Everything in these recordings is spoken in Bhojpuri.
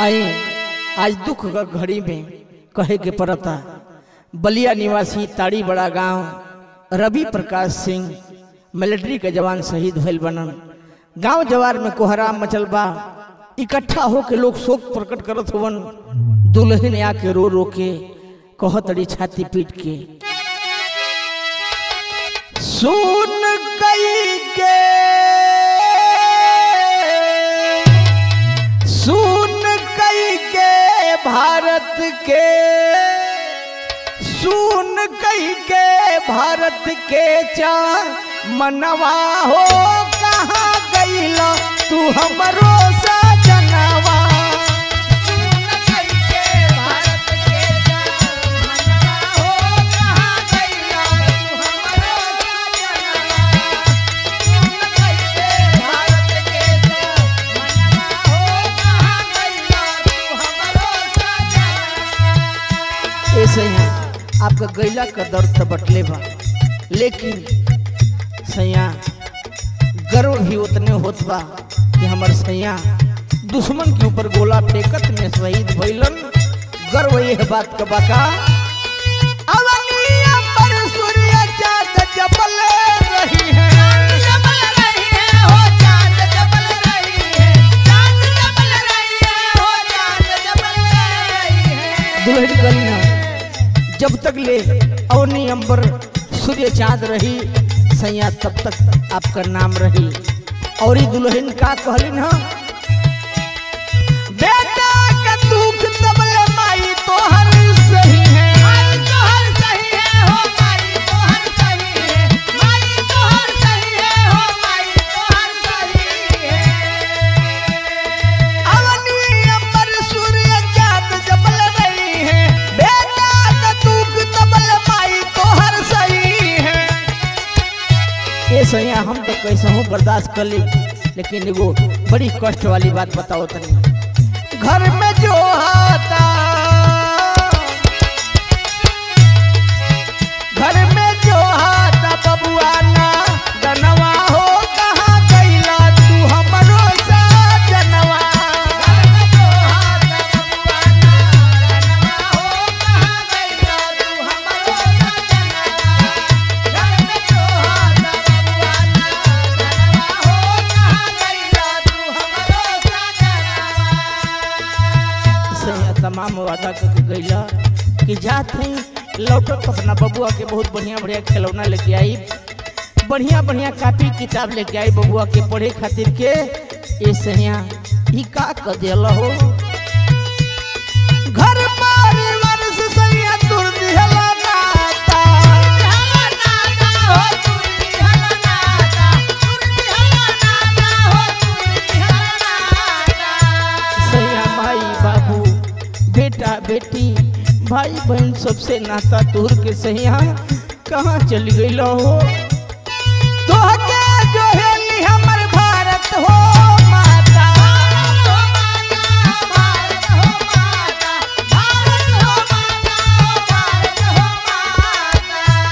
आई आज दुख का घड़ी में कहे के पड़ता बलिया निवासी ताड़ी बड़ा गांव रवि प्रकाश सिंह मिलिट्री के जवान शहीद भइल बनन गांव जवार में कोहराम मचल बा इकट्ठा होके लोग शोक प्रकट करत हुवन दुल्हन आके रो रो के कहतड़ी छाती पीट के सुन कई के सुन कई के भारत के सुन कई के भारत के चा मनवा हो कहाँ गईला तू हमरो सजनवा सुन कई के भारत के जा मनवा हो कहाँ गइला तू हमरो सजनवा सुन कई के भारत के जा मनवा हो कहाँ गइला तू हमरो सजनवा ऐसे हैं आपका गैला का दर्द तो बटले बा लेकिन सैया गर्व भी उतने होत बा कि हमर सैया दुश्मन के ऊपर गोला फेंकत में शहीद भइलन गर्व यह बात का बाका अवनिया पर सूर्य चाँद जबल रही है जबल रही है हो चांद जबल रही है चांद जबल रही है हो चांद जबल रही है दुल्हन गली ना जब तक ले अवनी अंबर सूर्य चांद रही सैया तब तक आपका नाम रही और ई दुल्हन का कहलिन हा बेटा का दुख तबले माई तोहर सही है माई तोहर सही है हो माई तोहर सही है माई तोहर सही है हो माई तोहर सही है अवनी अंबर सूर्य चांद जबल रही है बेटा का दुख तबले माई तोहर सही है ये सैया हम तो कैसे हूँ बर्दाश्त कर ली लेकिन एगो बड़ी कष्ट वाली बात बताओ तनी घर में जो आता घर में जो आता बबुआ ना दनवा हो कहाँ गईला तू हमरो सजनवा घर में जो हाथ बबुआना रनवा हो कहाँ गइला तू हमरो सजनवा घर में जो हाथ बबुआना रनवा हो कहाँ गइला तू हमरो सजनवा सैया तमाम वादा करके गईला कि जात ही लौटत अपना बबुआ के बहुत बढ़िया बढ़िया खिलौना लेके आई बढ़िया बढ़िया कापी किताब लेके आई बबुआ के पढ़े खातिर के ए सैया ई का कर दियल हो घर परिवार से सैया दूर दिहला नाता हला नाता हो तुरती हला नाता तुरती हला नाता हो तुरती हला नाता सैया माई बाबू बेटा बेटी भाई बहन सबसे नाता तोड़ के सैया कहाँ चली गई हो तोहके जो हेली हमर भारत हो माता भारत हो माता भारत हो माता भारत हो माता भारत हो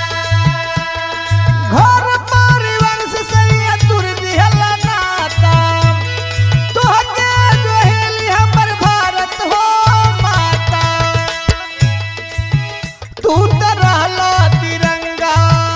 माता घर परिवार से सैया दूर दिहला नाता तोहके जो हेली हमर भारत हो माता तू तो रहला तिरंगा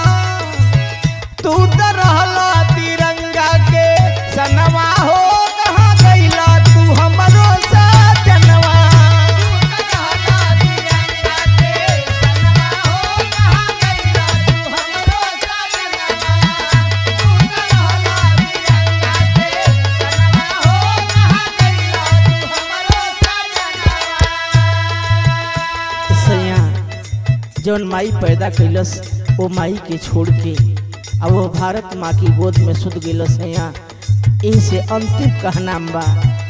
तू तो रहला तिरंगा के सनवा हो कहाँ गईला तू हमरो सजनवा रहला तिरंगा के सनवा हो कहाँ गइला तू हमरो सजनवा तू रहला तिरंगा के सनवा हो कहाँ गइला तू हमरो सजनवा सैया जौन माई पैदा कैलस वो माई के छोड़ के अब वो भारत माँ की गोद में सुध गई सैया इनसे अंतिम कहना बा